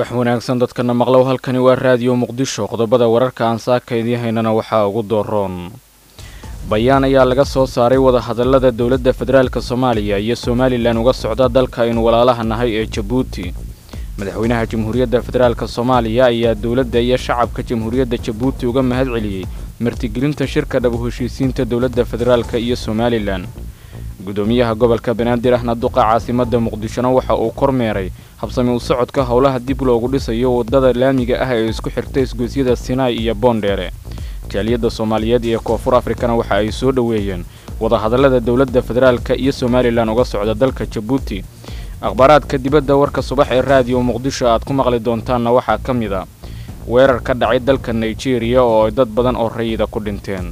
subax wanaagsan dadkana maqlow halkani waa raadiyo muqdisho qodobada wararka aan saaka idiin haynana waxaa ugu dooroon bayaan ayaa laga soo saaray wadahadallada dowladda federaalk soomaaliya iyo somalilan uga socda dalka aynu walaalaha nahay ee jabuuti madaxweynaha jamhuuriyadda federaalk soomaaliya ayaa dowladda iyo shacabka jamhuuriyadda jabuuti uga mahad celiyey martigelinta shirka dhab u heshiisiinta dowladda federaalk iyo somalilan gudoomiyaha gobolka banaadir ahna duqa caasimadda muqdishona waxa uu kormeeray habsami u socodka howlaha dib loogu dhisayo waddada laamiga ah ee isku xirta isgoysyada sinaai iyo boondheere jaaliyadda soomaaliyeed iyo koonfur afrikana waxa ay soo dhoweeyeen wadahadallada dowladda federaalk iyo somalilan uga socda dalka jabuuti akhbaaraadka dibadda warka subax ee raadiyo muqdisho aad ku maqli doontaanna waxaa ka mid a weerar ka dhacay dalka nigeriya oo ay dad badan oo rayida ku dhinteen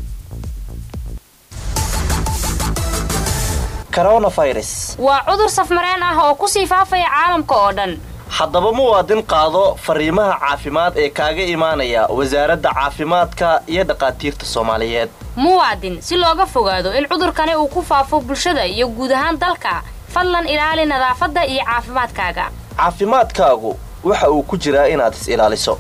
waa cudur safmareen ah oo kusii faafaya caalamka oo dhan haddaba muwaadin qaado fariimaha caafimaad ee kaaga imaanaya wasaaradda caafimaadka iyo dhakhaatiirta soomaaliyeed muwaadin si looga fogaado in cudurkani uu ku faafo bulshada iyo guud ahaan dalka fadlan ilaali nadaafadda iyo caafimaadkaaga caafimaadkaagu waxa uu ku jiraa inaad is ilaaliso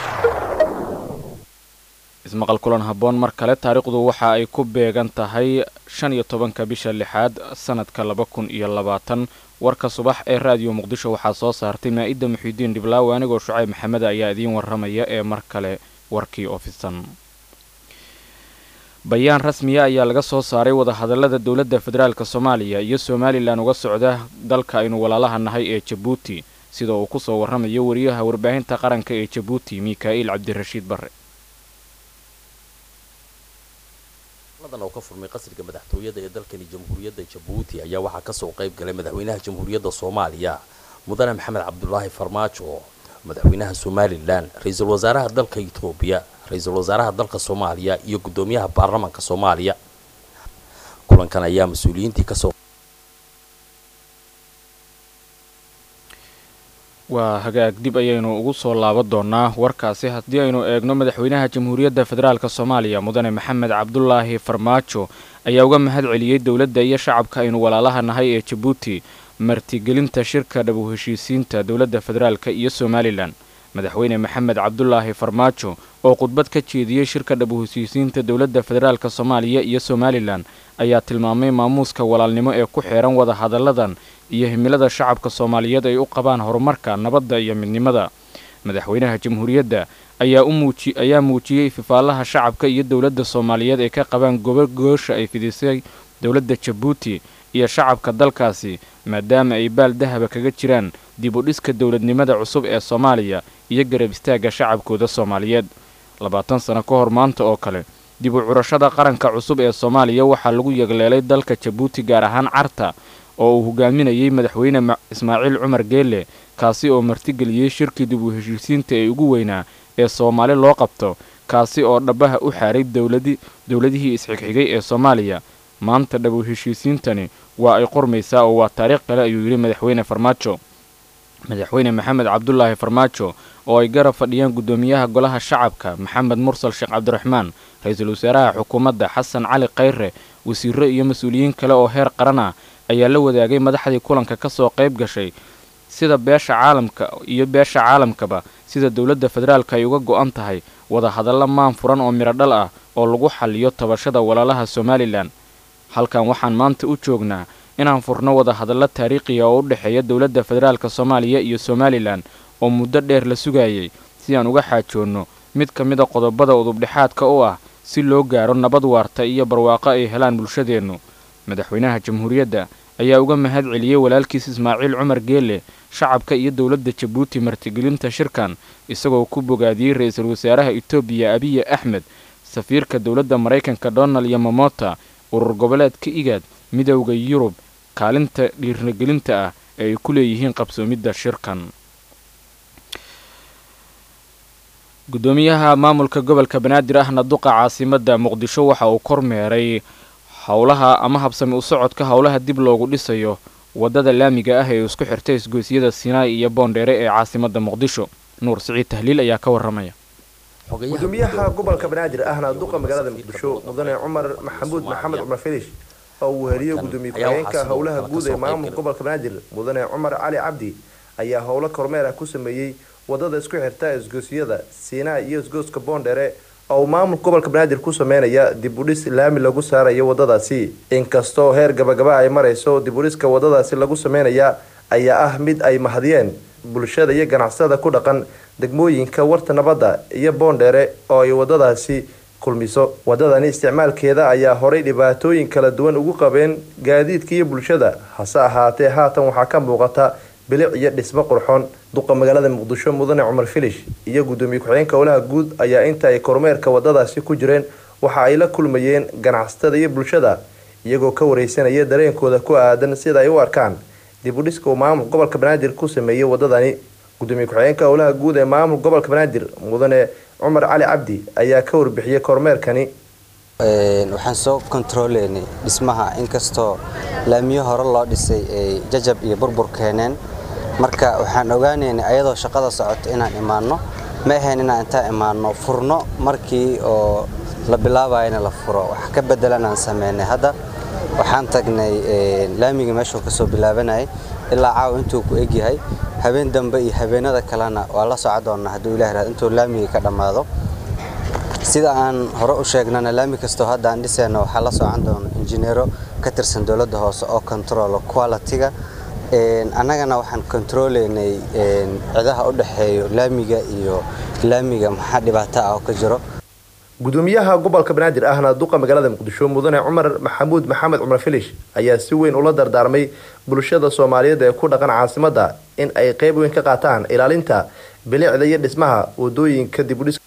ismaqal kulan habboon mar kale taariikhdu waxa ay ku beegan tahay shan iyo tobanka bisha lixaad sanadka laba kun iyo labaatan warka subax ee raadiyo muqdisho waxaa soo saartay maa'idda muxiidiin dhiblaawe anigoo shucayb maxamed ayaa idiin warramaya ee mar kale warkii ofisan bayaan rasmiya ayaa laga soo saaray wadahadallada dowladda federaalk soomaaliya iyo somalilan uga socda dalka aynu walaalaha nahay ee jabuuti sida uu ku soo warramayo wariyaha warbaahinta qaranka ee jabuuti mikaa'iil cabdirashiid barre oo ka furmay qasriga madaxtooyada ee dalkani jamhuuriyadda jabuuti ayaa waxaa kasoo qayb galay madaxweynaha jamhuuriyadda soomaaliya mudane maxamed cabdulaahi farmaajo madaxweynaha somalilan ra-iisul wasaaraha dalka etoobiya ra-iisul wasaaraha dalka soomaaliya iyo guddoomiyaha baarlamaanka soomaaliya kulankan ayaa mas-uuliyiintii kasoo waa hagaag dib ayaynu ugu soo laaban doonaa warkaasi haddii aynu eegno madaxweynaha jamhuuriyadda federaalk soomaaliya mudane maxamed cabdulaahi farmaajo ayaa uga mahad celiyey dowladda iyo shacabka aynu walaalaha nahay ee jabuuti martigelinta shirka dhab u heshiisiinta dowladda federaalk iyo somalilan madaxweyne maxamed cabdulaahi farmaajo oo khudbad ka jeediyey shirka dhab u heshiisiinta dowladda federaalk soomaaliya iyo somalilan ayaa tilmaamay maamuuska walaalnimo ee ku xeehan wadahadalladan iyo himilada shacabka soomaaliyeed ay u qabaan horumarka nabadda iyo midnimada madaxweynaha jamhuuriyadda ayaa muujiyey fifaalaha shacabka iyo dowladda soomaaliyeed ay ka qabaan gobogoosha ay fidisay dowladda jabuuti iyo shacabka dalkaasi maadaama ay baal dahaba kaga jiraan dib u dhiska dowladnimada cusub ee soomaaliya iyo garab istaagga shacabkooda soomaaliyeed labaatan sano ka hor maanta oo kale dib u curashada qaranka cusub ee soomaaliya waxaa lagu yegleelay dalka jabuuti gaar ahaan carta oo uu hogaaminayey madaxweyne ismaaciil cumar geelle kaasi oo martigeliyey shirkii dib u heshiisiinta ee ugu weynaa ee soomaali loo qabto kaasi oo dhabaha u xaaray dowladihii isxigxigay ee soomaaliya maanta dhab u heshiisiintani waa ay qormaysaa oo waa taariikh kale ayuu yidhi madaxweyne farmaajo madaxweyne maxamed cabdulaahi farmaajo oo ay garab fadhiyaan guddoomiyaha golaha shacabka maxamed mursal sheekh cabdiraxmaan ra-iisul wasaaraha xukuumadda xasan cali khayre wasiiro iyo mas-uuliyiin kale oo heer qaran ah ayaa la wadaagay madaxdii kulanka ka soo qayb gashay sida beesha caalamka iyo beesha caalamkaba sida dowladda federaalk ay uga go-an tahay wadahadallo maan furan oo midho dhal ah oo lagu xaliyo tabashada walaalaha somalilan halkan waxaan maanta u joognaa inaan furno wadahadallo taariikhiya oo u dhexeeya dowladda federaalk soomaaliya iyo somalilan oo muddo dheer la sugayay si aan uga xaajoonno mid ka mid a qodobada udubdhexaadka u ah si loo gaaro nabad waarta iyo barwaaqo ay helaan bulshadeennu madaxweynaha jamhuuriyadda ayaa uga mahad celiyey walaalkiis ismaaciil cumar geelle shacabka iyo dowladda jabuuti martigelinta shirkan isagoo ku bogaadiyey ra-iisul wasaaraha etoobiya abiye axmed safiirka dowladda maraykanka donald yamamota urur goboleedka igaad midowda yurub kaalinta dhiirnagelinta ah ee ay ku leeyihiin qabsoomidda shirkan gudoomiyaha maamulka gobolka banaadir ahna duqa caasimadda muqdisho waxa uu kormeeray howlaha ama habsami u socodka howlaha dib loogu dhisayo waddada laamiga ah ee isku xirta isgoysyada sinaai iyo boondheere ee caasimadda muqdisho nuur siciid tahliil ayaa ka warramaya gudoomiyaha gobolka banaadir ahna duqa magaalada muqdisho mudane cumar maxamuud maxamed cumar filish oo uu heliyo gudoomiye ku-xigeenka howlaha guud ee maamulka gobolka banaadir mudane cumar cali cabdi ayaa howlo kormeer ah ku sameeyey wadada isku xirta isgoosyada siinaa iyo isgooska boondhere oo uu maamulka gobolka banaadir ku sameynaya dib udhis laami lagu saarayo wadadaasi inkastoo heer gabagaba ay marayso dib udhiska wadadaasi lagu sameynaya ayaa ah mid ay mahadiyeen bulshada iyo ganacsada ku dhaqan degmooyinka warta nabadda iyo boondheere oo ay wadadaasi kulmiso wadadani isticmaalkeeda ayaa horay dhibaatooyin kala duwan ugu qabeen gaadiidka iyo bulshada hase ahaatee haatan waxaa ka muuqata bilic iyo dhismo qurxoon duqa magaalada muqdisho mudane cumar filish iyo gudoomiye ku-xigeenka howlaha guud ayaa inta ay kormeerka wadadaasi ku jireen waxa ay la kulmayeen ganacsatada iyo bulshada iyagoo ka wareysanaya dareenkooda ku aadan sida ay u arkaan dib u dhiska uu maamulka gobolka banaadir ku sameeyey wadadani gudoomiye ku-xigeenka howlaha guud ee maamulka gobolka banaadir mudane cumar cali cabdi ayaa ka warbixiyey kormeerkani waxaan soo kontaroolaynay dhismaha inkastoo laamiyo hore loo dhisay ay jajab iyo burbur keeneen marka waxaan ogaanaynay ayadoo shaqada socoto inaan imaanno ma ahayn inaan intaan imaanno furno markii oo la bilaabayana la furo wax ka bedelan aan sameynay hadda waxaan tagnay laamiga meeshuu kasoo bilaabanayay ilaa caawa intuu ku egyahay habeen dambe iyo habeenada kalena waa la soco doonaa hadduu ilah irahdo intuu laamigii ka dhammaado sida aan hore u sheegnana laami kastoo hadda aan dhisayno waxaa la socon doona injineero ka tirsan dowladda hoose oo controlo quality-ga annagana waxaan controlaynay cidaha u dhexeeyo laamiga iyo laamiga maxaa dhibaato ah oo ka jiro gudoomiyaha gobolka banaadir ahna duqa magaalada muqdisho mudane cumar maxamuud maxamed cumar filish ayaa si weyn ula dardaarmay bulshada soomaaliyeed ee ku dhaqan caasimadda in ay qeyb weyn ka qaataan ilaalinta bilicda iyo dhismaha wadooyinka dibudhis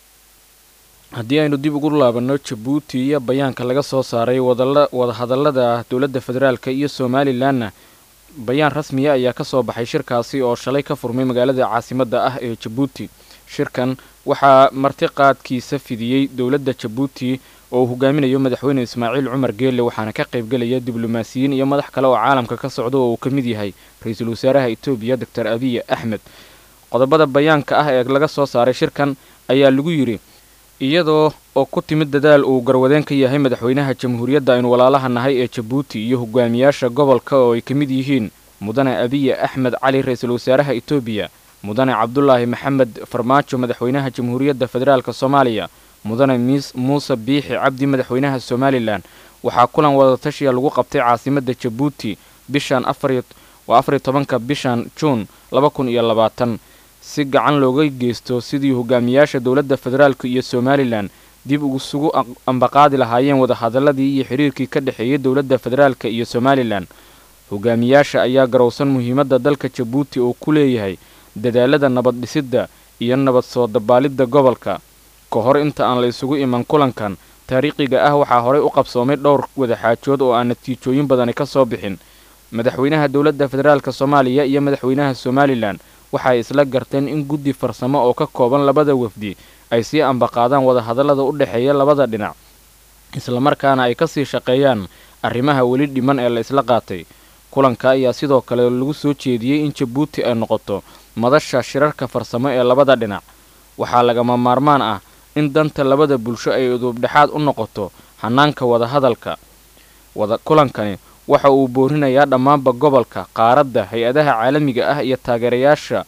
haddii aynu dib ugu laabanno jabuuti iyo bayaanka laga soo saaray wadahadallada dowladda federaalka iyo somalilanna bayaan rasmiya ayaa ka soo baxay shirkaasi oo shalay ka furmay magaalada caasimadda ah ee jabuuti shirkan waxaa martiqaadkiisa fidiyey dowladda jabuuti oo uu hogaaminayo madaxweyne ismaaciil cumar geelle waxaana ka qaybgelaya diblomaasiyiin iyo madax kale oo caalamka ka socda oo uu ka mid yahay ra-iisul wasaaraha etoobiya doctor abiy axmed qodobada bayaanka ah ee laga soo saaray shirkan ayaa lagu yidhi iyadoo oo ku timid dadaal uu garwadeen ka yahay madaxweynaha jamhuuriyadda aynu walaalaha nahay ee jabuuti iyo hogaamiyaasha gobolka oo ay ka mid yihiin mudane abiy axmed cali ra-iisul wasaaraha etoobiya mudane cabdulaahi maxamed farmaajo madaxweynaha jamhuuriyadda federaalk soomaaliya mudane muuse biixi cabdi madaxweynaha somalilan waxaa kulan wadatashiya lagu qabtay caasimadda jabuuti bishan waa afariyo tobanka bishan juun laba kun iyo labaatan si gacan looga geysto sidii hogaamiyaasha dowladda federaalk iyo somalilan dib isugu ambaqaadi lahaayeen wadahadaladii iyo xiriirkii ka dhexeeyay dowladda federaalk iyo somalilan hogaamiyaasha ayaa garowsan muhiimadda dalka jabuuti oo ku leeyahay dadaalada nabad dhisidda iyo nabad soo dabaalidda gobolka ka hor inta aan la isugu iman kulankan taariikhiga ah waxaa horey u qabsoomay dhowr wadaxaajood oo aan natiijooyin badani ka soo bixin madaxweynaha dowladda federaalk soomaaliya iyo madaxweynaha somalilan waxaay isla garteen in guddi farsamo oo ka kooban labada wafdi ay sii ambaqaadaan wadahadallada u dhexeeya labada dhinac islamarkaana ay kasii shaqeeyaan arrimaha weli dhiman ee la isla qaatay kulanka ayaa sidoo kale lagu soo jeediyey in jabuuti ay noqoto madasha shirarka farsamo ee labada dhinac waxaa lagama maarmaan ah in danta labada bulsho ay uduubdhexaad u noqoto hanaanka wadahadalka wada kulankani waxa uu boorinayaa dhammaanba gobolka qaaradda hay-adaha caalamiga ah iyo taageerayaasha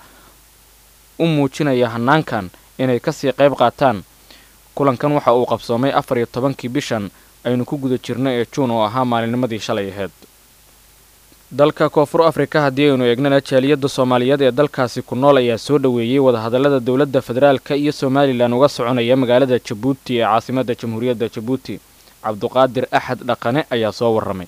u muujinaya hanaankan inay kasii qayb qaataan kulankan waxa uu qabsoomay afar iyo tobankii bishan aynu ku guda jirno ee juun oo ahaa maalinnimadii shalay ahayd dalka koonfur afrika haddii aynu eegnana jaaliyadda soomaaliyeed ee dalkaasi ku nool ayaa soo dhoweeyey wadahadallada dowladda federaalka iyo somalilan uga soconaya magaalada jabuuti ee caasimadda jamhuuriyadda jabuuti cabduqaadir axad dhaqane ayaa soo warramay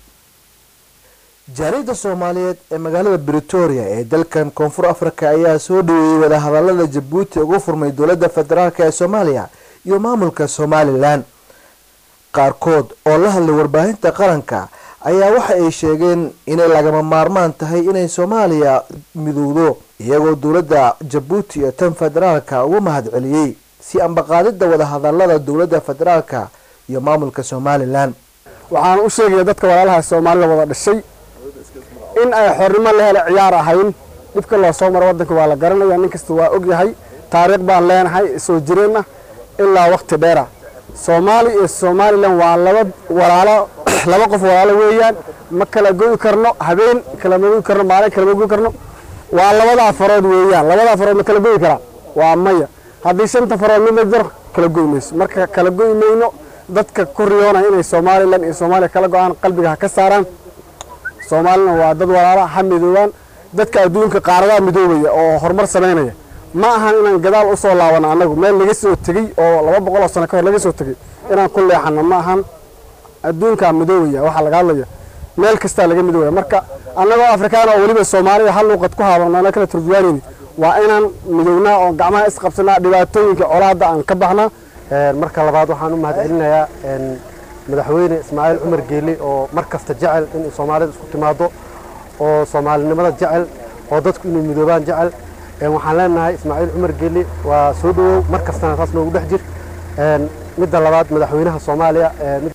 jaaliyadda soomaaliyeed ee magaalada britoria ee dalkan koonfur afrika ayaa soo dhaweeyey wadahadalada jabuuti uga furmay dowladda federaalk ee soomaaliya iyo maamulka somalilan qaarkood oo la hadlay warbaahinta qaranka ayaa waxa ay sheegeen inay lagama maarmaan tahay inay soomaaliya midowdo iyagoo dowladda jabuuti iyo tan federaalka uga mahad celiyey si ambaqaadida wadahadalada dowladda federaalka iyo maamulka somalilan waxaan u sheegaya dadka walaalaha soomaalida wada dhashay in ay xornimo la hela ciyaar ahayn dhibka loo soo maro waddanka waa la garanaya nin kasta waa ogyahay taariikh baan leenahay soo jireenna ilaa waqti dheera soomaaliya iyo somalilan waa laba walaalo laba qof walaalo weeyaan ma kala goyi karno habeen kalama goyi karno maalin kalama goyi karno waa labada farood weeyaan labada farood ma kala goyi karaa waa maya haddii shanta farood mid la jaro kala goy mayso marka kala goy mayno dadka ku riyoonaya inay somalilan iyo soomaaliya kala go-aan qalbiga ha ka saaraan soomaalina waa dad walaala ha midoobaan dadka adduunka qaaradaha midoobaya oo horumar samaynaya ma ahan inaan gadaal u soo laabano annagu meel laga soo tegey oo laba boqol oo sano ka hor laga soo tegey inaan ku leexano ma ahan adduunkaa midoobaya waxaa laga hadlaya meel kastaa laga midoobaya marka annagoo afrikaan oo weliba soomaaliya hal luuqad ku haabano ana kala turjuwaanayni waa inaan midownaa oo gacmaha isqabsanaa dhibaatooyinka colaadda aan ka baxnaa marka labaad waxaan u mahadcelinayaa madaxweyne ismaaciil cumar geeli oo mar kasta jecel in soomaalida isku timaado oo soomaalinimada jecel oo dadku inay midoobaan jecel waxaan leenahay ismaaciil cumar geeli waa soo dhawow mar kastana saas noogu dhex jir midda labaad madaxweynaha soomaaliya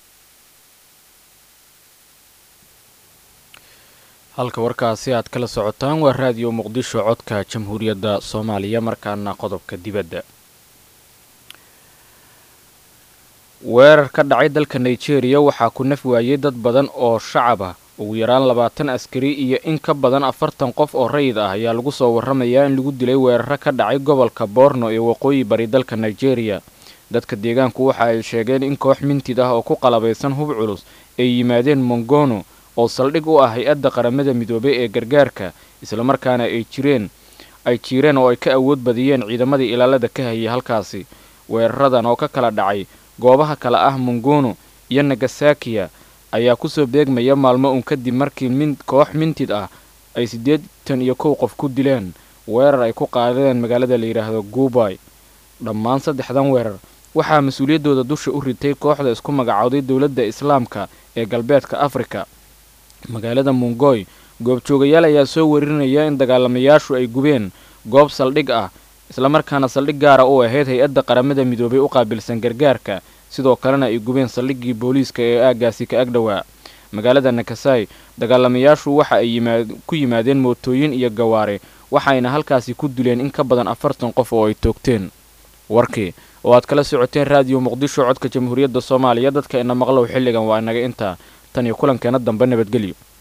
halka warkaasi aad kala socotaan waa raadiyo muqdisho codka jamhuuriyadda soomaaliya markaana qodobka dibadda weerar ka dhacay dalka nigeria waxaa ku naf waayey dad badan oo shacab ah ugu yaraan labaatan askari iyo in ka badan afartan qof oo rayid ah ayaa lagu soo warramayaa in lagu dilay weeraro ka dhacay gobolka boorno ee waqooyi bari dalka nigeria dadka deegaanku waxa ay sheegeen in koox mintid ah oo ku qalabaysan hub culus ay yimaadeen mongono oo saldhig u ah hay-adda qaramada midoobay ee gargaarka islamarkaana ay jireen ay jiireen oo ay ka awood badiyeen ciidamadii ilaalada ka hayay halkaasi weeraradan oo ka kala dhacay goobaha kale ah mongono iyo nagasakiya ayaa kusoo beegmaya maalmo uun kadib markii min koox mintid ah ay siddeetan iyo kow qof ku dileen weerar ay ku qaadeen magaalada la yidhaahdo guubay dhammaan saddexdan weerar waxaa mas-uuliyaddooda dusha u ritay kooxda isku magacowday dowladda islaamka ee galbeedka afrika magaalada mongoy goobjoogayaal ayaa soo warinaya in dagaalamayaashu ay gubeen goob saldhig ah islamarkaana saldhig gaara u ahayd hay-adda qaramada midoobay u qaabilsan gargaarka sidoo kalena ay gubeen saldhiggii booliiska ee aaggaasi ka agdhowaa magaalada nakasai dagaalamayaashu waxa ay ku yimaadeen mootooyin iyo gawaare waxayna halkaasi ku dileen in ka badan afartan qof oo ay toogteen warkii oo aad kala socoteen raadiyo muqdisho codka jamhuuriyadda soomaaliya dadka ina maqlow xilligan waa inaga intaa tan iyo kulankeena dambe nabadgelyo